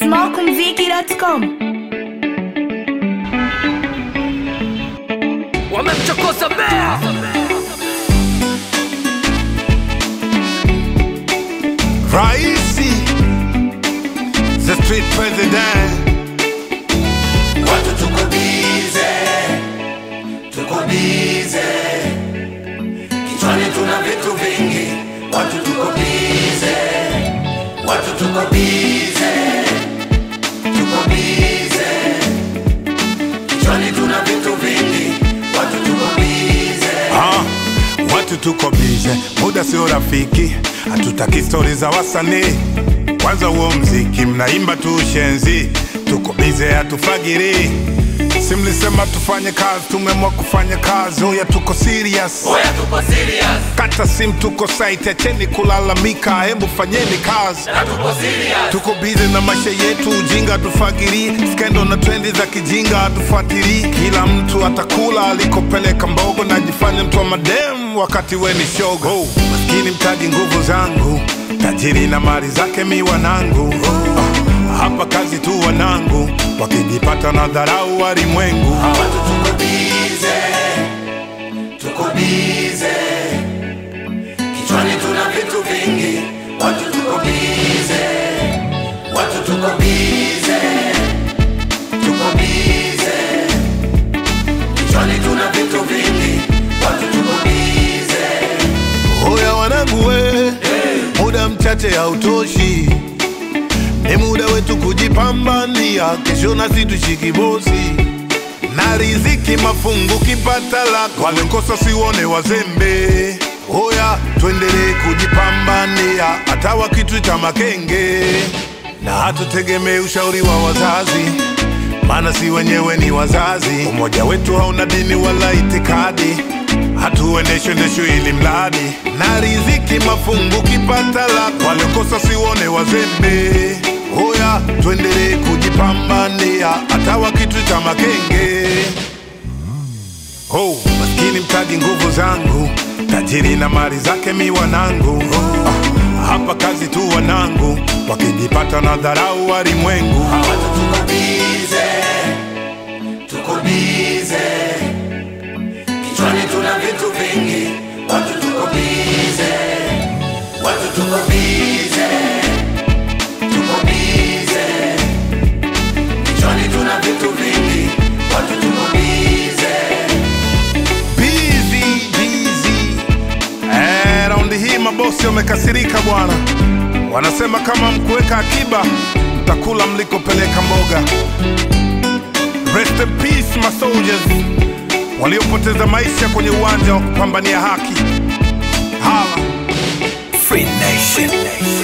smokumziki.com wamemchokoza bea Raisi, the street president. Watu tuko bize, tuko bize, kichwani tuna vitu vingi. Watu tuko bize, watu tuko bize, tuko bize, kichwani tuna vitu vingi. Watu tuko bize. Ah, watu tuko bize, muda sio rafiki, hatutaki stori za wasanii. Kwanza huo mziki mnaimba tu ushenzi, tuko bize, hatufagiri. Si mlisema tufanye kazi, tumeamua kufanya kazi. Oya, tuko serious, Oya tuko serious, kata sim, tuko site, acheni kulalamika, hebu fanyeni kazi. na tuko serious. tuko bize na maisha yetu, ujinga tufagiri, skendo na trendi za kijinga hatufuatili. Kila mtu atakula alikopeleka mbogo, najifanya mtu wa madem wakati we ni shogo. Oh, maskini mtaji nguvu zangu, tajiri na mali zake mi wanangu. Ah, hapa kazi tu wanangu, wakijipata na dharau walimwengu. Watu tuko bize, tuko bize, kichwani tuna vitu vingi. Watu tuko bize, watu tuko bize, tuko bize, kichwani tuna vitu vingi. Watu tuko bize, Oya wanangu we, muda mchache hautoshi, ni muda wetu kujipambania, kesho nasi tushiki bosi na riziki mafungu kipata lako, walekosa siwone wazembe. Oya tuendelee kujipambania, hata wakituita makenge, na hatutegemee ushauri wa wazazi maana si wenyewe ni wazazi. Umoja wetu hauna dini wala itikadi, hatuendeshwe ndeshwe ili mradi na riziki mafungu kipata lako, waliokosa siwone wazembe. Oya, tuendelee kujipambania, hata wakituita makenge. Oh, maskini mtaji nguvu zangu, tajiri na mali zake mi wanangu. Ah, hapa kazi tu wanangu, wakijipata na dharau walimwengu. watu tuko bize, tuko bize, kichwani tuna vitu vingi. Watu tuko bize, watu tuko bize, tuko bize, kichwani tuna vitu vingi. Watu tuko bize. Busy, busy. Eh, raundi hii mabosi wamekasirika bwana, wanasema kama mkuweka akiba mtakula mlikopeleka mboga. Rest in peace my soldiers waliopoteza maisha kwenye uwanja wa kupambania haki. Hala. Free Nation.